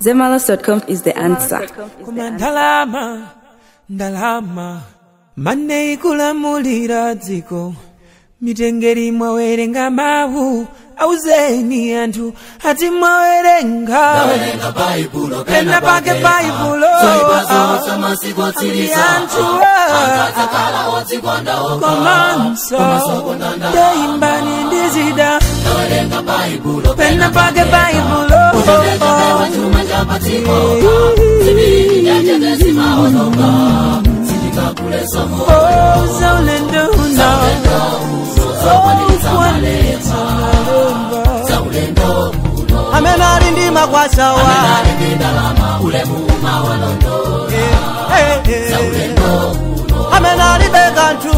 Zemalas.com is the answer. Kuma ndalama, ndalama, mane ikulamulira dziko, mitengeri mwawerenga mawu, auzeni anthu ati mwawerenga pena pake baibulo ati anthu komanso ndeimbani ndizida pena pake baibulo Oh, zaulendo uno amene ali ndi makwashawa Eh, eh, eh. amene alibe kanthu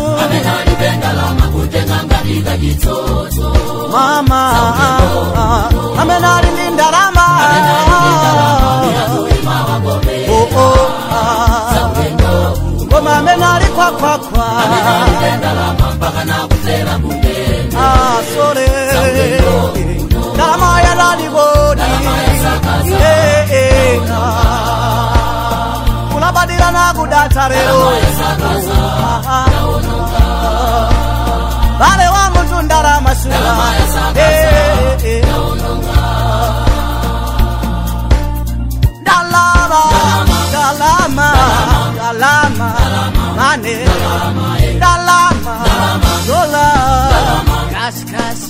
mama amene ali ndi ndalama Oh, oh, ah. koma amene ali khwakhwakhwa Ah, sole ndalama yalalikodi Eh, eh, ah. kulabadira nakudatha lero Ah, ah. vale wa munthu ndalama sula Eh, eh, eh. ndalama ndalama ndalama mane ndalama dola kasikasi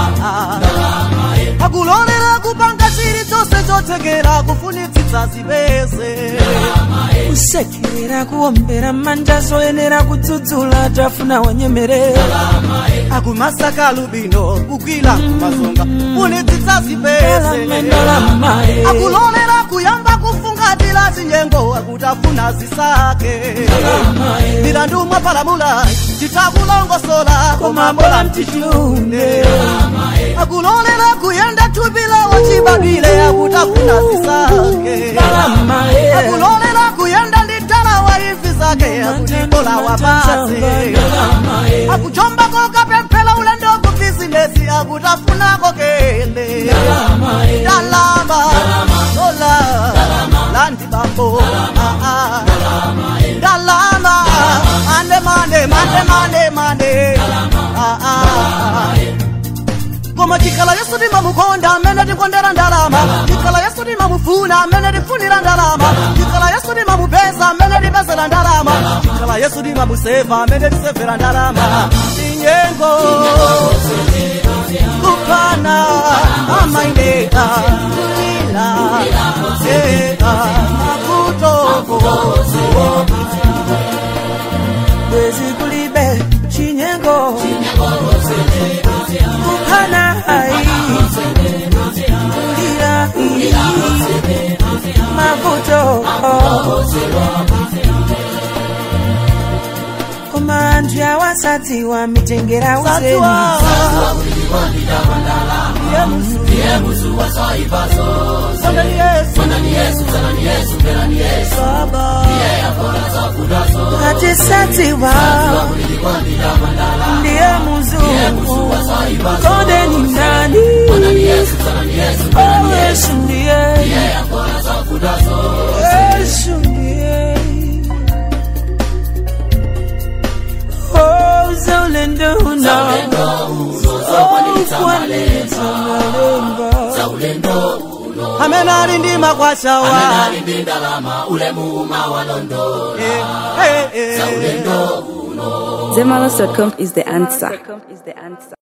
akulolera kupanga chiri chonse chothekera kufunitsitsa zipeze kusekerera kuombera manja zoyenera kudzudzula tafuna wanyemerera akumasaka lubino kugwira kumazonga funitsitsa zipeze ndalama akulolera kuyamba kufungatira zinyengo akutafuna zisake milandu mwapalamula titakulongosola komambola mtichune akulolera kuyenda thupila wachibadwile akutafuna zisake ndalama akulolera kuyenda ndi dala wa ivi zake akutitola wapase akuchombako kapemphera ulendo ku bizinesi akutafunako kende ndalama dola landi bambo Ah, ah. ndalama mande mande mande mande mande Ah, ah. koma chikhala yesu timamukonda amene tikondera ndalama chikhala yesu timamufuna amene tifunira ndalama chikhala yesu timamupeza amene tipezera ndalama chikhala yesu timamuseva amene tisevera ndalama tinyengo kupana amaineka kulila eka makutoko bwezi kulibe chinyengo kuphana hai kulira mavuto koma anthu awasadziwa mitengera uzeni atisadziwa ndiye muzungu konde ni nani Oh, yesu ndiye yesu ndiye Oh, zaulendo uno Oh, kwanitsa malemba amene ali ndi makwashawa Eh, eh, eh. Zemalas.com is the answer.